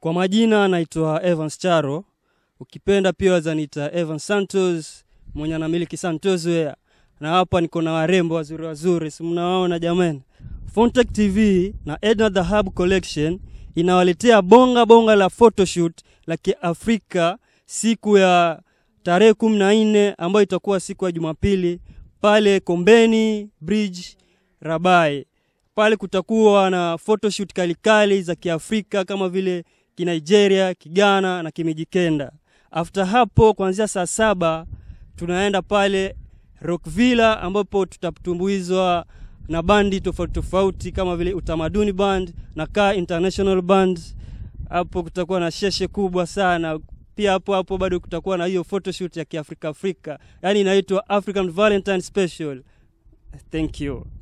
Kwa majina naitwa Evans Charo, ukipenda pia wazaniita Evans Santos mwenye anamiliki Santos Wear, na hapa niko na warembo wazuri wazuri, si mnawaona jamani. Fontech TV na Edna the Hub Collection inawaletea bonga bonga la photoshoot la Kiafrika siku ya tarehe kumi na nne ambayo itakuwa siku ya Jumapili pale Kombeni Bridge Rabai. Pale kutakuwa na photoshoot kalikali za Kiafrika kama vile Kinigeria, Kigana na Kimijikenda. After hapo kuanzia saa saba tunaenda pale Rockvilla ambapo tutatumbuizwa na bandi tofauti tofauti kama vile Utamaduni Band na Kaa International Band. Hapo kutakuwa na sheshe kubwa sana. Pia hapo hapo bado kutakuwa na hiyo photoshoot ya Kiafrika Afrika, yaani inaitwa African Valentine Special. Thank you.